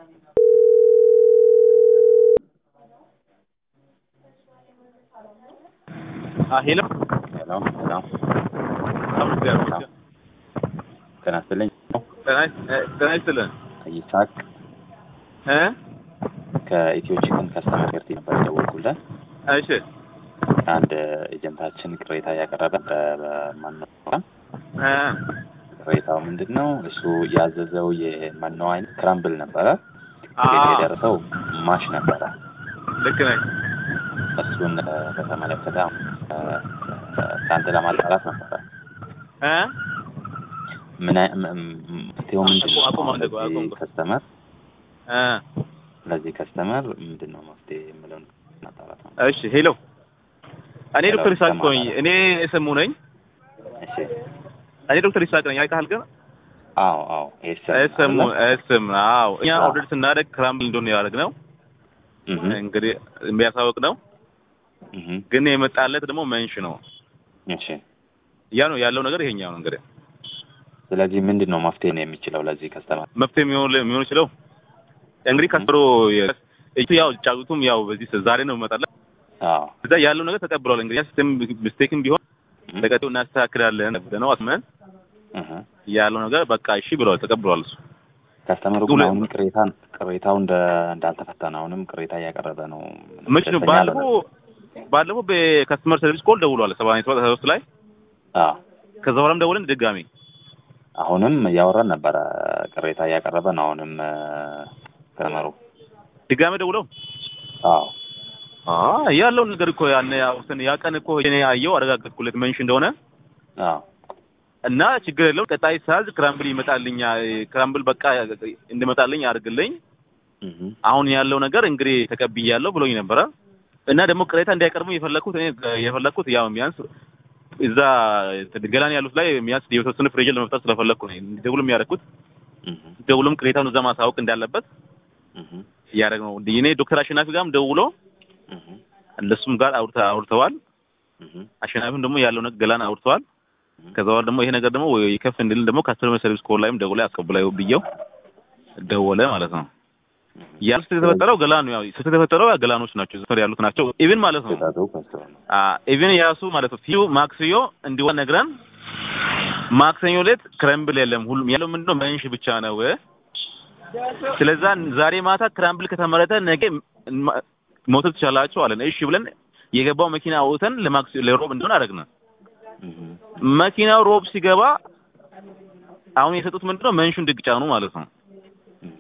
ሄሎ ሄሎ ሄሎ ጤና ጤና ይስጥልኝ። ይስጥልን ይስሐቅ እ ከኢትዮ ቺክን ከስተመር ኬር ነበር የደወልኩልህ። እሺ አንድ ኤጀንታችን ቅሬታ እያቀረበ በመኖ እ ቅሬታው ምንድን ነው? እሱ ያዘዘው የመኖ አይነት ክራምብል ነበረ። አ ቤት የደረሰው ማሽ ነበረ። ልክ ነኝ። እሱን እ በተመለከተ እ ከአንተ ለማጣራት ነበረ። እ ምን አይ- ም- ም- መፍትሄው ምንድን ነው? አቁም፣ አቁም፣ አቁም፣ ለዚህ አቁም። ከስተመር እ ለዚህ ከስተመር ምንድን ነው መፍትሄ የምለውን ማጣራት ነው። እሺ ሄሎ እኔ ሄሎ፣ ዶክተር ይስሐቅ ነኝ። ይሰማል? እኔ ስሙ ነኝ። እሺ እኔ ዶክተር ይስሐቅ ነኝ። አይተሃል ግን አዎ አዎ ኤስም እስም አይደለ? እስም አዎ እኛ አዎ። ኦርደር ስናደርግ ክራምብል እንደሆነ ያደረግነው እህ እንግዲህ የሚያሳውቅ ነው። እህ ግን የመጣለት ደግሞ መንሽ ነው። እሺ ያ ነው ያለው ነገር ይሄኛው ነው እንግዲህ ስለዚህ ምንድን ነው መፍትሄ ነው የሚችለው ለዚህ ከስተመር? መፍትሄ የሚሆን የሚሆን ይችለው እንግዲህ ከስሮ እቱ ያው ጫጩቱም ያው በዚህ ዛሬ ነው መጣለት አዎ እዛ ያለው ነገር ተቀብሏል። እንግዲህ ሲስተም ሚስቴክም ቢሆን እህ ለቀጣዩ እናስተካክላለን ነው አስመን እህ ያለው ነገር በቃ እሺ ብለዋል፣ ተቀብሏል። እሱ ከስተመሩ ሁለ- ግን አሁንም ቅሬታ ቅሬታው እንደ እንዳልተፈታ ነው። አሁንም ቅሬታ እያቀረበ ነው። መች ነው ደስተኛ ባለፈው አልሆነም። ባለፈው በከስተመር ሰርቪስ ኮል ደውሏል ሰባ ሰባት ሶስት ላይ አዎ ከዛ በኋላም ደውለን ድጋሚ አሁንም እያወራን ነበረ። ቅሬታ እያቀረበ ነው። አሁንም እ ከስተመሩ ድጋሚ ደውለው አዎ አ ያለውን ነገር እኮ ያን አውስተን ያ ቀን እኮ እኔ አየው አረጋገጥኩለት መንሽ እንደሆነ አዎ እና ችግር የለውም ቀጣይ ሳዝ ክራምብል ይመጣልኛ ክራምብል በቃ እንድመጣልኝ አድርግልኝ እህ አሁን ያለው ነገር እንግዲህ ተቀብያለሁ ብሎኝ ነበረ እና ደግሞ ቅሬታ እንዳይቀርቡ የፈለኩት እኔ የፈለኩት ያው ቢያንስ እዛ ገላን ያሉት ላይ ቢያንስ የተወሰነ ፍሬጅ ለመፍጠር ስለፈለኩ ነው ደውልም ያደረኩት እህ ደውልም ቅሬታውን እዛ ማሳወቅ እንዳለበት እህ እያደረግ ነው እኔ ዶክተር አሸናፊ ጋርም ደውሎ እህ እነሱም ጋር አውርተ አውርተዋል እህ አሸናፊም ደግሞ ያለው ነገር ገላን አውርተዋል ከዛ በኋላ ደግሞ ይሄ ነገር ደግሞ ይከፍ እንድልን ደግሞ ካስተመር ሰርቪስ ኮል ላይም ደውላ ያስቀብላዩ ብየው ደወለ ማለት ነው ያን ስህተት የተፈጠረው ገላን ነው ያው ስህተት የተፈጠረው ያ ገላኖች ናቸው ዘፈር ያሉት ናቸው ኢቭን ማለት ነው ስህተቱ ከስተመሩ ነው። ኢቭን የራሱ ማለት ነው ፊዩ ማክስዮ እንዲሆን ነግረን ማክሰኞ ዕለት ክረምብል የለም ሁሉም ያለው ምንድነው መንሽ ብቻ ነው ስለዛ ዛሬ ማታ ክራምብል ከተመረተ ነገ ማ- መውሰድ ትችላላችሁ አለን እሺ ብለን የገባው መኪና አውጥተን ለማክስ ለሮብ እንደሆነ አደረግን እህ መኪናው ሮብ ሲገባ አሁን የሰጡት ምንድነው መንሹን ድግ ጫኑ ማለት ነው እህ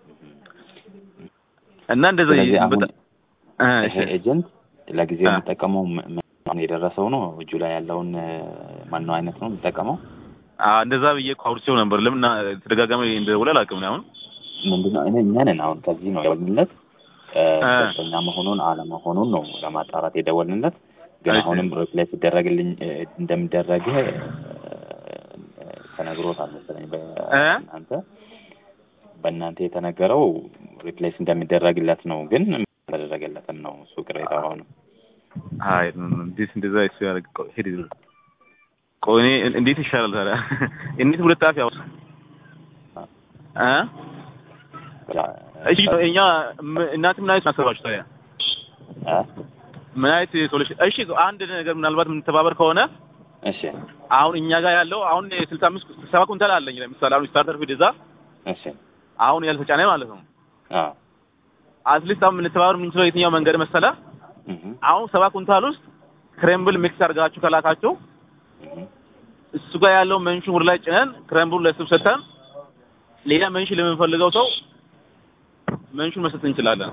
እና እንደዛ ስለዚህ አሁን በጣም- እ፣ እሺ። ይሄ ኤጀንት ለጊዜው አ። የሚጠቀመው ም- ም- አሁን የደረሰው ነው እጁ ላይ ያለውን ማነው አይነት ነው የሚጠቀመው አ እንደዛ ብዬ እኮ አውርቼው ነበር ለምን ና- ተደጋጋሚ እንደደወለ አላውቅም እኔ አሁን ምንድነው እኔ እኛ ነን አሁን ከዚህ ነው የደወልንለት እ፣ አ። ደስተኛ መሆኑን አለመሆኑን ነው ለማጣራት የደወልንለት ግን እሺ። አሁንም ሪፕሌስ ሲደረግልኝ እ፣ እንደሚደረግህ እ፣ ተነግሮታል መሰለኝ እ? በእናንተ በእናንተ የተነገረው ሪፕሌስ እንደሚደረግለት ነው ግን ተደረገለትም ነው እሱ ቅሬታ ሆነ አይ እንዴት እንደዛ እሱ ያደርግ ቆይ ሄድ ይሉ ቆይ እኔ እንዴት ይሻላል ታዲያ እንዴት ሁለት አፍ ያው እ እሺ እኛ ም- እናንተ ምን አይነት አሰባችሁ ታዲያ እ? ምን አይነት ሶሉሽን እሺ አንድ ነገር ምናልባት የምንተባበር ከሆነ እሺ አሁን እኛ ጋር ያለው አሁን ስልሳ አምስት ሰባ ኩንታል አለኝ ለምሳሌ አሁን ስታርተር ፊድ እዛ እሺ አሁን ያልተጫነ ማለት ነው አዎ አትሊስት አሁን የምንተባበር የምንችለው የትኛው መንገድ መሰለ እህ አሁን ሰባ ኩንታል ውስጥ ክሬምብል ሚክስ አድርጋችሁ ከላካችሁ እህ እሱ ጋር ያለው መንሹን ወደ ላይ ጭነን ክሬምብሉን ለሱ ሰጥተን ሌላ መንሽ ለምንፈልገው ሰው መንሹን መስጠት እንችላለን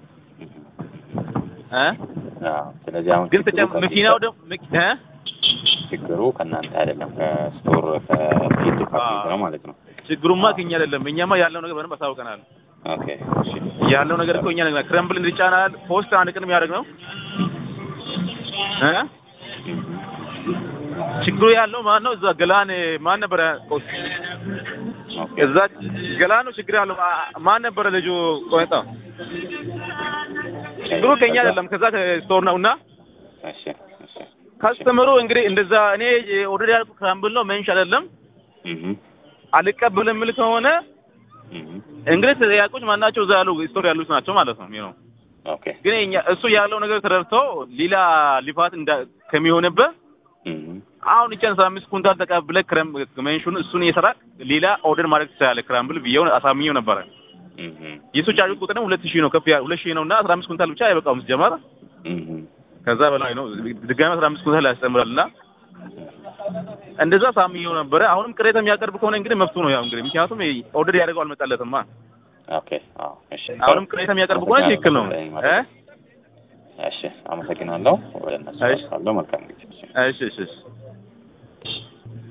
እ አዎ ስለዚህ አሁን ግን ችግሩ ተጨም ከዚህ መኪናው ደግሞ መኪ- እ ችግሩ ከእናንተ አይደለም ከስቶር ከፊልድ ዲፓርትመንት ነው ማለት ነው ችግሩማ ከኛ አይደለም እኛማ ያለው ነገር በደንብ አሳውቀናል ኦኬ እሺ ያለው ነገር እኮ እኛ ነግና ክሬምብል እንዲጫናል ፖስት አንድ ቀን የሚያደርግ ነው እ እህ ችግሩ ያለው ማን ነው? እዛ ገላን ማን ነበረ? ኦኬ እዛ ገላን ነው ችግር ያለው ማ- ማን ነበረ ልጁ? ቆይታ ችግሩ ከኛ አይደለም፣ ከዛ ከስቶር ነውና እሺ እሺ ካስተመሩ እንግዲህ እንደዛ እኔ ኦርደር ያልኩት ክራምብል ነው መንሽ አይደለም እህ አልቀበልም የምል ከሆነ እም፣ እንግዲህ ተጠያቂዎች ማናቸው እዛ ያሉ ስቶር ያሉት ናቸው ማለት ነው ነው ኦኬ ግን እኛ እሱ ያለው ነገር ተረድተው ሌላ ሊፋት እንዳ ከሚሆንበት እም፣ አሁን እቻን አስራ አምስት ኩንታል ተቀብለህ ክረም መንሹን እሱን እየሰራ ሌላ ኦርደር ማድረግ ትችላለህ። ክራምብል ብዬው አሳምኘው ነበረ። እም፣ የሱ ቻርጅ ቁጥር ሁለት ሺህ ነው ከፍ ያ ሁለት ሺህ ነው እና አስራ አምስት ኩንታል ብቻ አይበቃውም ሲጀመር እም፣ ከዛ በላይ ነው። ድጋሚ አስራ አምስት ኩንታል ያስጨምራል እና እንደዛ ሳምኘው ነበረ። አሁንም ቅሬታ የሚያቀርብ ከሆነ እንግዲህ መብቱ ነው ያው እንግዲህ ምክንያቱም ኦርደር ያደርገው አልመጣለትማ። ኦኬ አዎ፣ እሺ አሁንም ቅሬታ የሚያቀርብ ከሆነ ትክክል ነው እ እሺ አመሰግናለሁ። ወደ እነሱ እሺ። አልፋለሁ። መልካም ጊዜ። እሺ እሺ እሺ